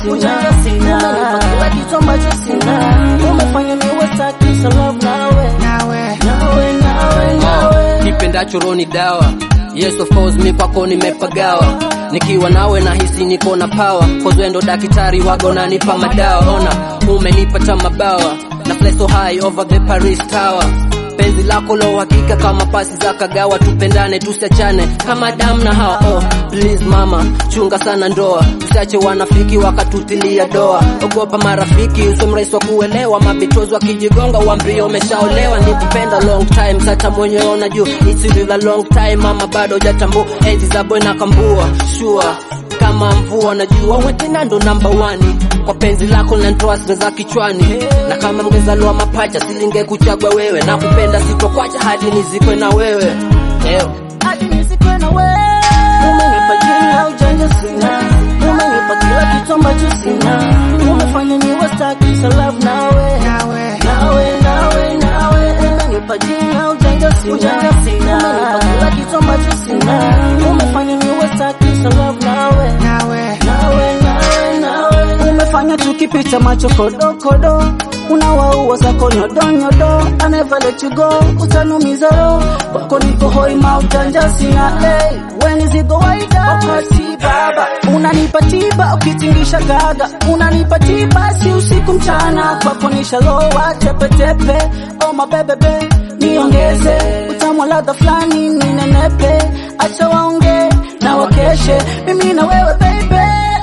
ujanja sina, umenipa kila kitu ambacho sina, umefanya niwe staki so love nawe, nawe, nawe, nawe, nawe. kipendacho roni dawa yes of course mi kwako nimepagawa nikiwa nawe nahisi niko na power cause wewe ndo daktari wago nanipa madawa ona umenipa ta mabawa na fly so high over the Paris Tower penzi lako la uhakika kama pasi za kagawa tupendane tusiachane kama damu na hawa oh, please mama chunga sana ndoa usiache wanafiki wakatutilia doa ogopa marafiki usimrahisi wa kuelewa mabitozi wakijigonga uambie umeshaolewa nikupenda long time sata mwenyewe ona juu it's been a long time mama bado hujatambua enzi za boy na kambua sure kama mvua najua wetina ndo namba wani kwa penzi lako linanitoa sira za kichwani na kama mngezaliwa mapacha silinge kuchagua wewe na kupenda sitokwacha hadi nizikwe na wewe Leo. hadi nisikwe na wewe. Umenipa jina ujanja sina, umenipa kila kitu ambacho sina, umefanya niwe staki so love nawe, nawe, nawe, nawe, nawe. Umenipa jina ujanja sina, ujanja sina, umenipa kila kitu ambacho sina, umefanya niwe staki so love nawe, nawe, nawe, nawe, nawe. Umefanya tukipita macho kodokodo unawaua zako nyodonyodo I never let you go utanumiza roho wako niko hoi maujanja sina hey, wenizigo waida wakati baba unanipa tiba ukitingisha gaga unanipa tiba si usiku mchana kwako nishalowa tepetepe oh mabebebe niongeze utamu ladha fulani ninenepe acha waonge na wakeshe mimi na wewe baby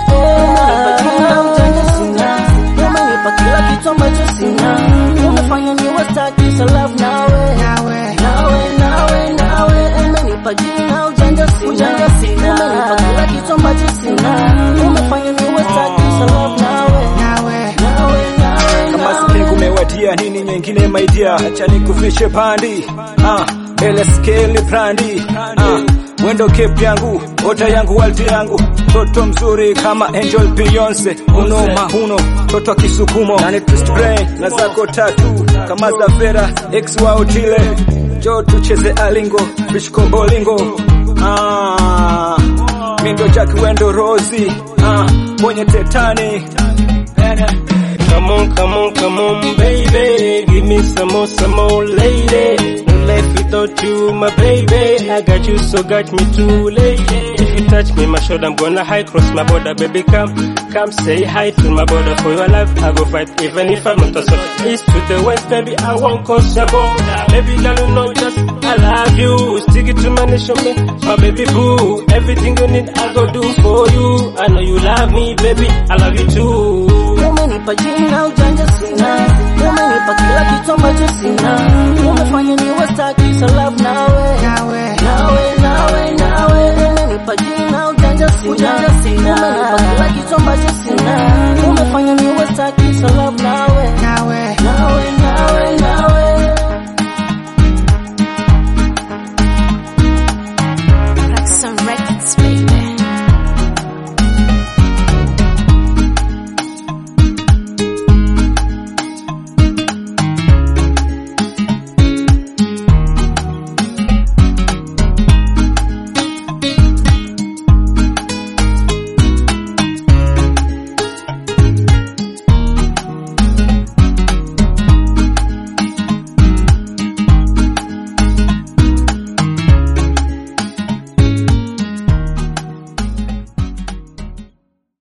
Umenipa jina ujanja sina umenipa kila kitu ambacho sina umefanya niwe staki so love nawe nawe nawe nawe nawe umenipa jina ujanja sina ujanja sina umenipa kila kitu ambacho sina umefanya niwe staki so love nawe nawe nawe nawe kama siku umewadia nini nyingine maidia acha nikufishe pandi ah ele skeli brandi ah wendo cape yangu ota yangu walti yangu toto mzuri kama Angel Beyonce uno mahuno toto wa kisukumo na ni twist brain na zako tatu kama za Vera ex wa Otile jo tucheze alingo bishko bolingo ah mindo Jack wendo Rosie ah mwenye tetani Come on, come on, come on, baby. Give me some more, some more, lady. No life without you, my baby. I got you, so got me too late. If you touch me, my shoulder, I'm gonna high cross my border, baby. Come, come, say hi to my border for your life. I go fight, even if I'm not a son. East to the west, baby, I won't cross your border. Baby, girl, you know just I love you. Stick it to my nation, me, my baby boo. Everything you need, I go do for you. I know you love me, baby. I love you too. umenipa jina ujanja sina umenipa kila kitu ambacho sina umefanya niwe staki so love nawe nawe nawe nawe nawe umenipa jina ujanja sina ujanja sina umenipa kila kitu ambacho sina umefanya niwe staki so love nawe nawe nawe